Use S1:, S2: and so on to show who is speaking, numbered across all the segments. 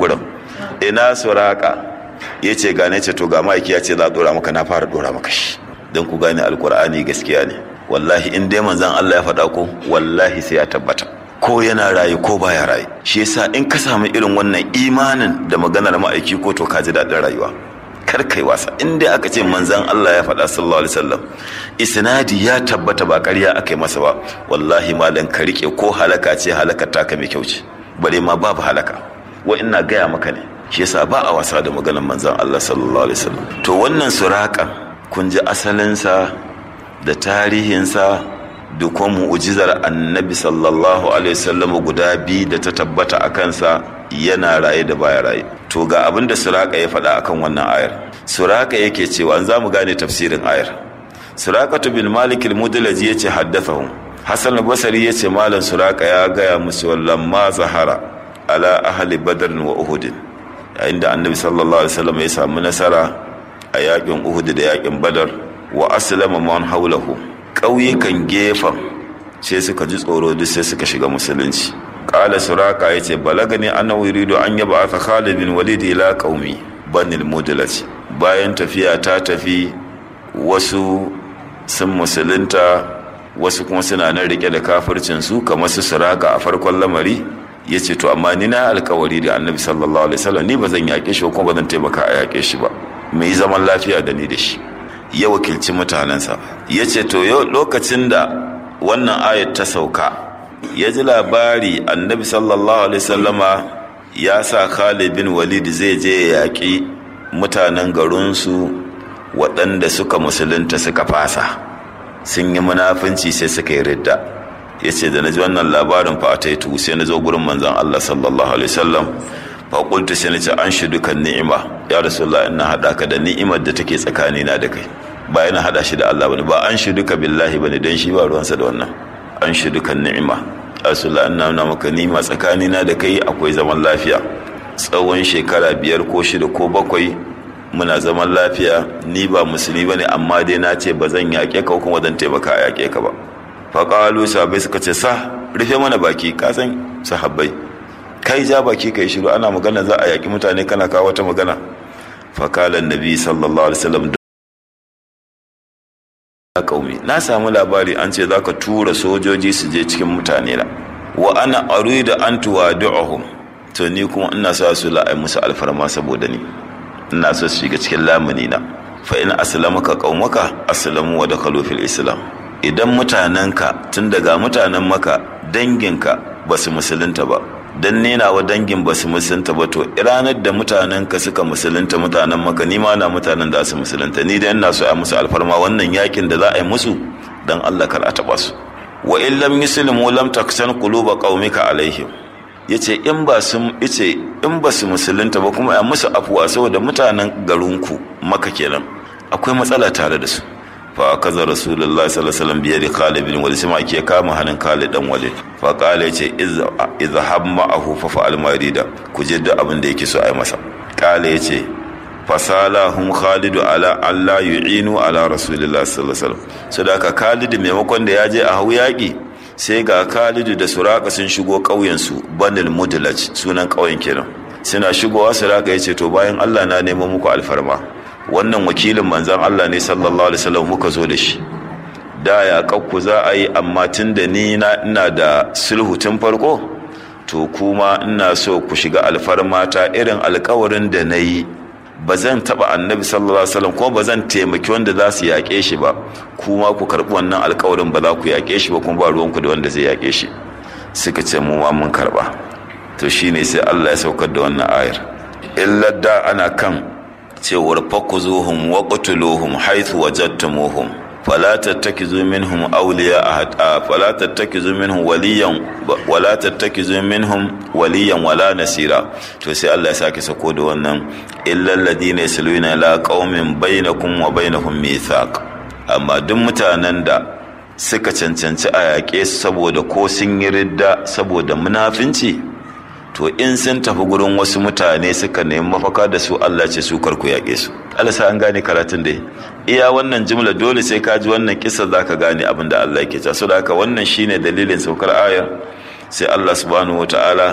S1: gurin ina suraka ya ce gane ce to ga ma'aiki ya ce za a dora maka na fara dora maka shi don ku gane alkur'ani gaskiya ne wallahi in dai manzan Allah ya faɗa ko wallahi sai ya tabbata ko yana raye ko baya raye shi yasa in ka samu irin wannan imanin da maganar ma'aiki ko to ka ji daɗin rayuwa kar kai wasa in dai aka ce manzan Allah ya faɗa sallallahu alaihi wasallam isnadi ya tabbata ba ƙarya aka yi masa ba wallahi malam ka rike ko halaka ce halakar taka mai kyau ce bare ma babu halaka wa ina gaya maka ne shi yasa ba a wasa da maganar manzan Allah sallallahu alaihi wasallam to wannan suraka kun ji asalinsa da tarihinsa da kuma mu'ujizar annabi sallallahu alaihi wasallam guda biyu da ta tabbata a kansa yana raye da baya raye to ga abin da suraka ya faɗa akan wannan ayar suraka yake cewa an zamu gane tafsirin ayar surakatu bin malik al-mudlaji yace haddathahum hasan al-basri yace malam suraka ya gaya musu wallan ma zahara ala ahli badr wa uhud yayin da annabi sallallahu alaihi wasallam ya samu nasara a yakin uhud da yakin badar wa aslama man haulahu ƙauyukan gefen sai suka ji tsoro duk sai suka shiga musulunci ƙala suraka ya ce balagani ana wurido an yaba aka khalid bin walid ila qaumi banil mudlaj bayan tafiya ta tafi wasu sun musulunta wasu kuma suna nan rike da kafircin su kamar su suraka a farkon lamari ya ce to amma ni na alkawari da annabi sallallahu alaihi wasallam ni ba zan yaƙe shi kuma ba zan taimaka a yaƙe shi ba mai zaman lafiya da ni da shi ya wakilci mutanensa ya ce to yau lokacin da wannan ayat ta sauka ya ji labari annabi sallallahu alaihi sallama ya sa khalid bin walid zai je ya yaƙi mutanen garinsu waɗanda suka musulunta suka fasa sun yi munafunci sai suka yi ridda ya ce da na ji wannan labarin fa ta yi sai na zo gurin manzan allah sallallahu alaihi sallam faƙultu sai na ce an shi dukan ni'ima ya rasulullah ina haɗa ka da ni'imar da take tsakanina da kai ba yana haɗa shi da Allah bane ba an shi duka billahi bane dan shi ba ruwansa da wannan an shi dukan ni'ima rasulullah ina nuna maka ni'ima tsakanina da kai akwai zaman lafiya tsawon shekara biyar ko shida ko bakwai muna zaman lafiya ni ba musulmi bane amma dai na ce ba zan yaƙe ka kuma zan taimaka a yaƙe ka ba faƙalu sahabbai suka ce sa rufe mana baki ka san sahabbai kai ja baki kai shiru ana magana za a yaƙi mutane kana kawo wata magana fakalan nabi sallallahu alaihi wasallam da kaumi na samu labari an ce zaka tura sojoji su je cikin mutane na wa ana arida an tuwadu'uhum to ni kuma ina sa su la'ai musu alfarma saboda ni ina so su shiga cikin lamuni na fa in aslamaka qaumaka aslamu wa dakhalu fil islam idan mutanenka tun daga mutanen maka danginka ba su musulunta ba dan nena wa dangin ba su musulunta ba to ranar da mutanen ka suka musulunta mutanen maka ni ma na mutanen da su musulunta ni da ina so a musu alfarma wannan yakin da za a yi musu dan Allah kar a taba su wa in lam yuslimu lam taksan quluba qaumika alaihim yace in ba su yace in ba su musulunta ba kuma a musu afuwa saboda mutanen garinku maka kenan akwai matsala tare da su fa kaza rasulullahi sallallahu alaihi wasallam biyadi Khalid bin Walid sai ke kama hannun Khalid dan Walid fa qala yace izhab ma'ahu fa fa'al marida ku je duk abin da yake so ai masa qala yace fasalahum Khalid ala alla yu'inu ala rasulillahi sallallahu alaihi wasallam sadaka Khalid maimakon da ya je a hau yaki sai ga Khalid da Suraka sun shigo ƙauyen su Banil Mudlaj sunan ƙauyen kenan suna shigowa Suraka yace to bayan Allah na neman muku alfarma wannan wakilin manzan Allah ne sallallahu alaihi wasallam muka zo da shi da ya kakku za a yi amma tun da ni na ina da sulhu tun farko to kuma ina so ku shiga alfarmata irin alkawarin da na yi ba zan taɓa annabi sallallahu alaihi wasallam kuma ba zan taimaki wanda za su yaƙe shi ba kuma ku karɓi wannan alkawarin ba za ku yaƙe shi ba kuma ba ruwanku da wanda zai yaƙe shi suka ce mu ma mun karɓa to shine sai Allah ya saukar da wannan ayar illa da ana kan cewar fakuzuhum wa qutuluhum haythu wajadtumuhum fala tattakizu minhum awliya ahad fala tattakizu minhum waliyan wala tattakizu minhum waliyan wala nasira to sai Allah ya sake sako da wannan illa alladhina yasluna la qaumin bainakum wa bainahum mithaq amma duk mutanen da suka cancanci a yaƙe saboda ko sun yi ridda saboda munafinci to in sun tafi gurin wasu mutane suka nemi mafaka da su Allah ce su karku yaƙe su Allah sa an gane karatun da iya wannan jimla dole sai ka ji wannan kisa za ka gane abin da Allah yake ta so da haka wannan shine dalilin saukar ayar sai Allah subhanahu wataala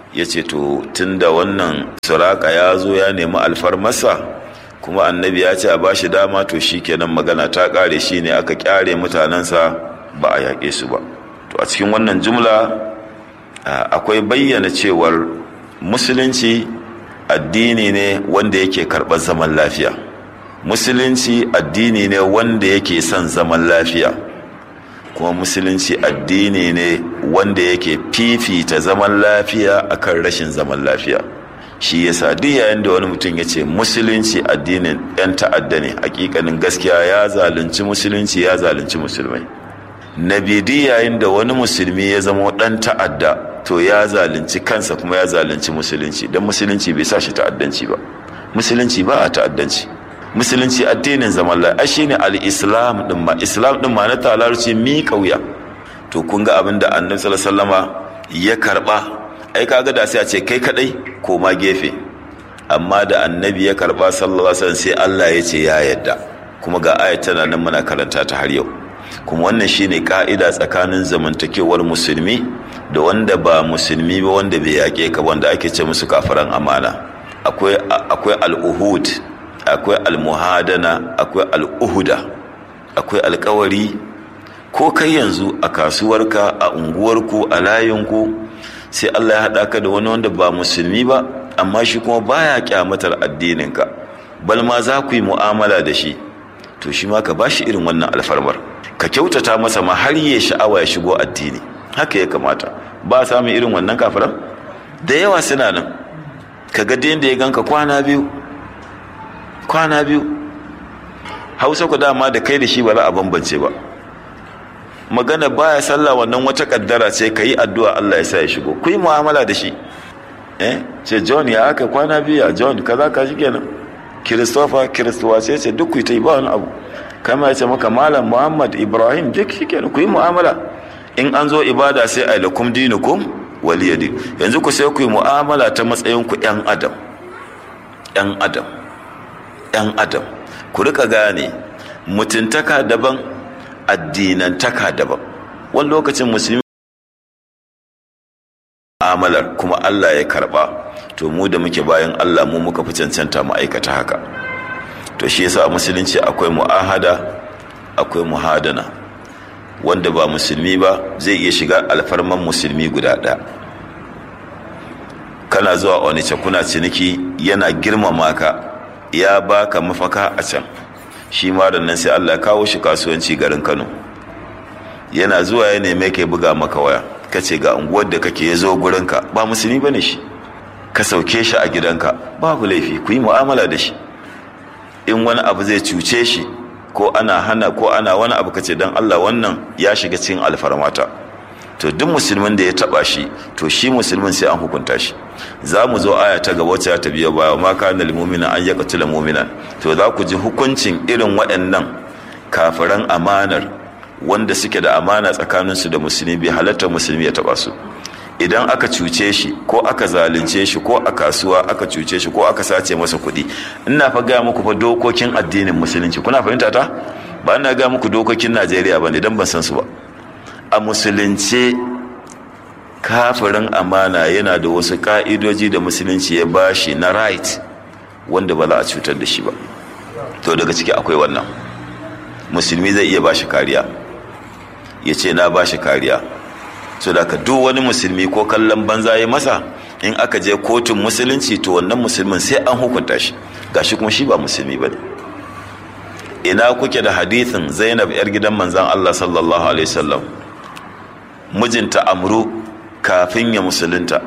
S1: ya ce to tun da wannan suraka ya zo ya nemi alfarmasa kuma annabi ya ce a ba shi dama to shi kenan magana ta ƙare shi ne aka ƙyare mutanensa ba a yaƙe su ba to a cikin wannan jumla akwai bayyana cewar musulunci addini ne wanda yake karɓar zaman lafiya musulunci addini ne wanda yake son zaman lafiya kuma musulunci addini ne wanda yake fifita zaman lafiya akan rashin zaman lafiya shi yasa duk yayin da wani mutum ya ce musulunci addinin 'yan ta'adda ne hakikanin gaskiya ya zalunci musulunci ya zalunci musulmai na bidi yayin da wani musulmi ya zama dan ta'adda to ya zalunci kansa kuma ya zalunci musulunci don musulunci bai sa shi ta'addanci ba musulunci ba a ta'addanci musulunci addinin zaman lafiya shine al-islam din ma islam din ma na talarci mi kauya to kun ga abin da annabi sallallahu alaihi ya karba ai kaga da sai a ce kai kadai ko ma gefe amma da annabi ya karba sallallahu alaihi sai Allah ya ce ya yadda kuma ga ayat tana nan muna karanta ta har yau kuma wannan shine ka'ida tsakanin zamantakewar musulmi da wanda ba musulmi ba wanda bai yaƙe ka wanda ake ce musu kafiran amana akwai akwai al-uhud akwai al-muhadana akwai al-uhuda akwai alkawari ko kai yanzu a kasuwarka a unguwarku a layinku sai Allah ya haɗa ka da wani wanda ba musulmi ba amma shi kuma baya kyamatar addininka bal ma za ku yi mu'amala da shi to shi ma ka ba shi irin wannan alfarmar ka kyautata masa ma har ya sha'awa ya shigo addini haka ya kamata ba samun irin wannan kafiran da yawa suna nan ka ga da ya ganka kwana biyu kwana biyu hausa ku dama da kai da shi ba za a bambance ba magana baya sallah wannan wata kaddara ce ka yi addu'a Allah ya sa ya shigo ku yi mu'amala da shi eh ce john ya aka kwana biya john kaza ka shi kenan christopher kiristuwa sai ce duk ku ta yi ba wani abu kama ya ce maka malam muhammad ibrahim duk shi kenan ku yi mu'amala in an zo ibada sai a lakum dinukum waliyadi yanzu ku sai ku yi mu'amala ta matsayin ku yan adam yan adam yan adam ku rika gane mutuntaka daban addinantaka daban wani lokacin musulmi amalar kuma Allah ya karba to mu da muke bayan Allah mu muka fi cancanta mu aikata haka to shi yasa a musulunci akwai mu'ahada akwai muhadana wanda ba musulmi ba zai iya shiga alfarman musulmi guda ɗaya kana zuwa onice kuna ciniki yana girmama ka ya baka mafaka a can shi ma nan sai Allah ya kawo shi kasuwanci garin Kano yana zuwa ya neme ka buga maka waya kace ga unguwar da kake ya zo gurinka ba musulmi bane shi ka sauke shi a gidanka babu laifi ku yi mu'amala da shi in wani abu zai cuce shi ko ana hana ko ana wani abu kace dan Allah wannan ya shiga cikin alfarmata to duk musulmin da ya taba shi to shi musulmin sai an hukunta shi za mu zo aya ta gaba wacce ta biyo baya ma kana lil mu'mina an yaqtula mu'minan to za ku ji hukuncin irin waɗannan kafiran amanar wanda suke da amana tsakaninsu da musulmi bai halatta musulmi ya taba su idan aka cuce shi ko aka zalunce shi ko a kasuwa aka cuce shi ko aka sace masa kuɗi ina fa gaya muku fa dokokin addinin musulunci kuna fahimta ta ba ina gaya muku dokokin najeriya ba ne don ban san su ba a musulunce kafirin amana yana da wasu ka'idoji da musulunci ya bashi na right wanda ba za a cutar da shi ba to daga ciki akwai wannan musulmi zai iya bashi kariya ya ce na bashi kariya so da duk wani musulmi ko kallon banza ya masa in aka je kotun musulunci to wannan musulmin sai an hukunta shi gashi kuma shi ba musulmi ba ne ina kuke da hadithin zainab yar gidan manzan allah sallallahu alaihi wasallam mijinta amru kafin ya musulunta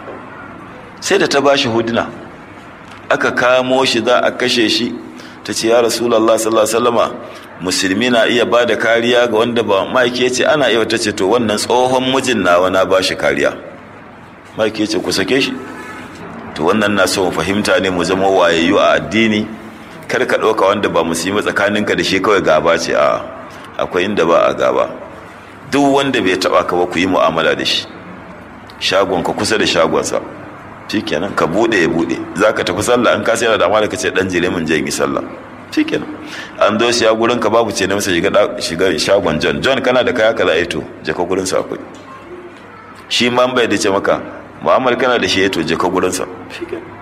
S1: sai da ta ba shi huduna aka kamo shi za a kashe shi ta ce ya rasulallah sallallahu alaihi wasallama musulmi na iya ba da kariya ga wanda ba ma'aiki ya ce ana iya ta ce to wannan tsohon mijin nawa na ba shi kariya ma'aiki ya ce ku sake shi to wannan na so mu fahimta ne mu zama wayayyu a addini kar ka ɗauka wanda ba musulmi tsakaninka da shi kawai gaba ce a akwai inda ba a gaba duk wanda bai taɓa ka ba ku yi mu'amala da shi shagonka kusa da shagonsa shikenan ka bude ya bude za ka tafi sallah an kasa yana da amana ka ce dan jire min je yi sallah shikenan an zo siya gurin ka babu ce na masa shiga shiga shagon John John kana da kaya kaza aito je ka gurin sa akwai shi ma bai da ce maka mu'amala kana da shi ya to je ka gurinsa shikenan